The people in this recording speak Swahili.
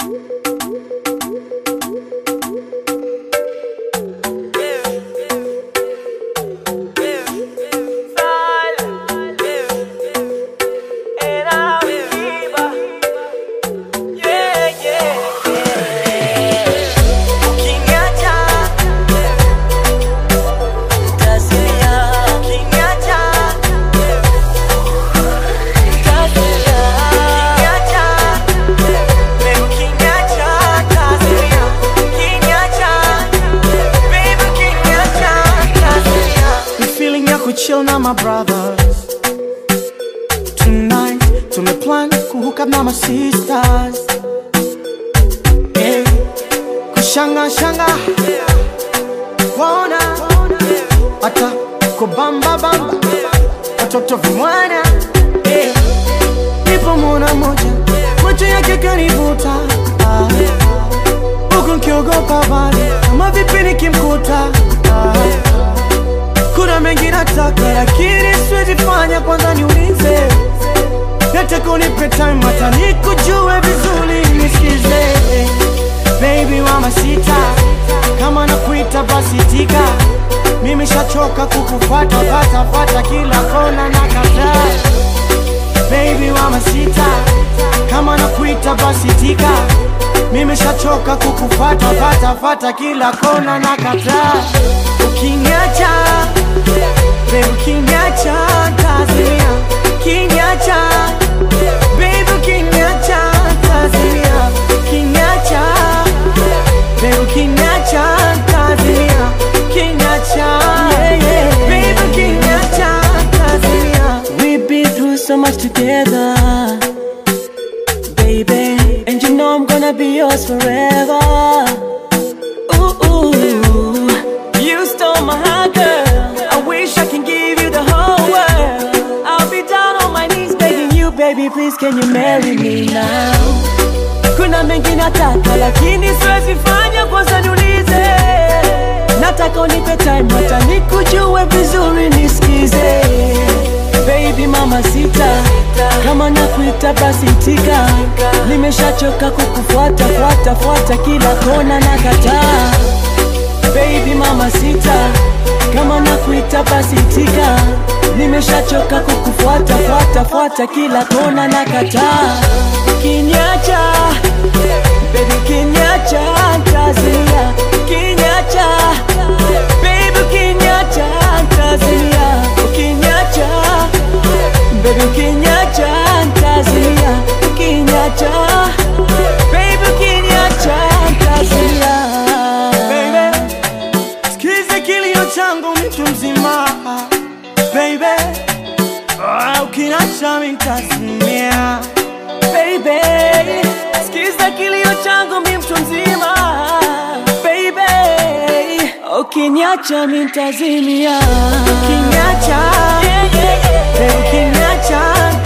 Ni feeling ya kuchill na my brothers Tonight tumeplan kuhook up na my sisters yeah. Kushanga shanga Kuona Hata kubamba bamba Watoto vimwana yeah. Nipo mwana moja Macho yake kanivuta ah. Huku nkiogopa bali Kama vipi nikimkuta ah. Kuna mengi nataka lakini siwezi fanya, kwanza niulize. Nataka unipe time hata nikujue vizuri, nisikize baby mama sita, kama nakuita basi tika. Mimi shachoka kukufuata fata fata kila kona na kataa. Baby mama sita, kama nakuita basi tika. Mimi shachoka kukufuata fata fata kila kona na kataa. Ukiniacha Baby ukiniacha tazimia Ukiniacha Baby ukiniacha tazimia Ukiniacha Baby ukiniacha tazimia Ukiniacha Baby ukiniacha tazimia We've been through so much together, baby. And you know I'm gonna be yours forever. Ooh, ooh. You stole my heart, girl. I wish I can give you the whole world. I'll be down on my knees begging you, baby, please can you marry me now? Kuna mengi nataka lakini siwezi fanya, kwanza niulize. Nataka unipe time hata nikujue vizuri, nisikize baby mama sita, kama nakuita basi tika. Nimeshachoka kukufuata fuata fuata kila kona na kataa. Baby mama sita, kama nakuita basi tika. Nimeshachoka kukufuata fuata fuata kila kona na kataa. Kinyacha baby, kinyacha tazia, kinyacha baby, kinyacha tazia, kinyacha baby, kinyacha tazia, kinyacha baby, kinyacha tazia. Baby Sikize kilio changu mtu mzima Baby Ah, Ukiniacha mimi nitazimia baby, sikiza kilio changu mi mtu mzima baby, ukiniacha mi ntazimia Ukiniacha yeah, yeah, yeah. Baby ukiniacha